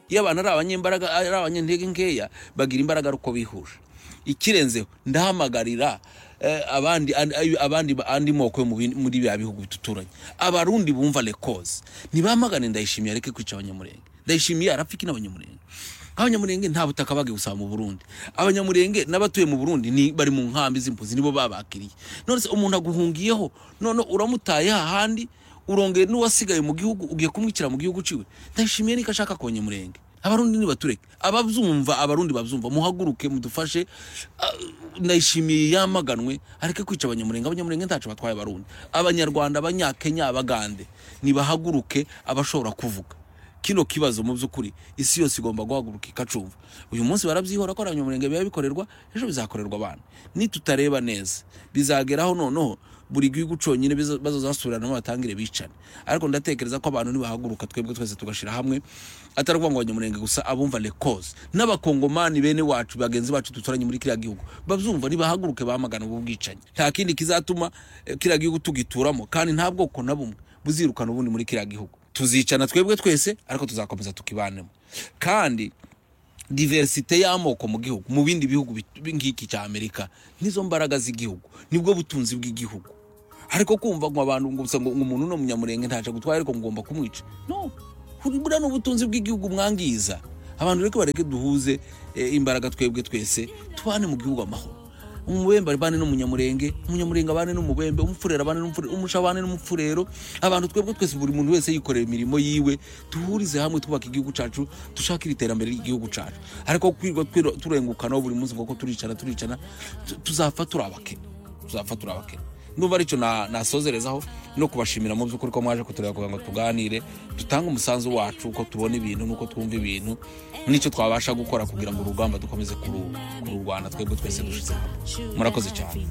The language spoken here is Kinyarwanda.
iyo abantu ari abanyembaraga ari abanyantege nkeya bagira imbaraga ari uko bihuje ikirenzeho ndahamagarira eh, abandi an- abandi ba- andi moko yo mu bindi- muri bya bihugu duturanye abarundi bumva lekoze ntibamagane ndayishimiye areke kwica abanyamurenge ndayishimiye arapfa n'abanyamurenge abanyamurenge nta butaka bagiye gusaba mu burundi abanyamurenge n'abatuye mu burundi ni bari mu nkambi z'impunzi nibo babakiriye none se umuntu aguhungiyeho none uramutaye hahandi urongeye n'uwasigaye mu gihugu ugiye kumwicira mu gihugu ciwe ndayishimiye niko ashaka abanyamurenge abarundi nibatureke abazumva abarundi bazumva muhaguruke mudufashe Ah, ndayishimiye yamaganwe areke kwica abanyamurenge abanyamurenge ntacu batwaye abarundi abanyarwanda abanyakenya abagande nibahaguruke abashobora kuvuga kino kibazo mu by'ukuri isi yose igomba guhaguruka ikacumva uyu munsi barabyihora ko abanyamurenge biba bikorerwa ejo bizakorerwa abantu nitutareba neza bizageraho noneho buri gihugu cyonyine biza- bazazasubiranamo batangire bicane ariko ndatekereza ko abantu nibahaguruka twebwe twese tugashyira hamwe atari ukuvuga ngo abanyamurenge gusa abumva le cause n'abakongomani bene wacu bagenzi bacu duturanye muri kiriya gihugu babyumva nibahaguruke bamagana ubu bwicanyi nta kindi kizatuma eh, kiriya gihugu tugituramo kandi nta bwoko na bumwe buzirukana ubundi muri kiriya gihugu tuzicana twebwe twese ariko tuzakomeza tukibanemo kandi diversite y'amoko mu gihugu mu bindi bihugu bit- nk'iki cya amerika nizo mbaraga z'igihugu nibwo butunzi bw'igihugu ariko kumva ngo abantu ngo gusa ngo ngo umuntu uno munyamurenge ntaje gutwara ariko ngomba kumwica no Kuri- buriya ni ubutunzi bw'igihugu mwangiza abantu reka bareke duhuze eh, imbaraga twebwe twese tubane mu gihugu amahoro umubembe abane n'umunyamurenge umunyamurenge abane n'umubembe umufurero abane n'umufurero umuco abane n'umufurero abantu twebwe twese buri muntu wese yikorera imirimo yiwe duhurize hamwe twubaka igihugu cyacu dushakire iterambere ry'igihugu cyacu ariko kwirwa twirwa- turengukanaho buri munsi kuko turicana turicana tu- tuzapfa turi abakene tuzapfa turi abakene ndumva aricyo na- nasozerezaho no kubashimira mu by'ukuri ko mwaje kutureba kugira ngo tuganire dutange umusanzu wacu uko tubona ibintu n'uko twumva ibintu n'icyo twabasha gukora kugira ngo urugamba dukomeze kuru kuru Rwanda twebwe twese dushize hamwe murakoze cyane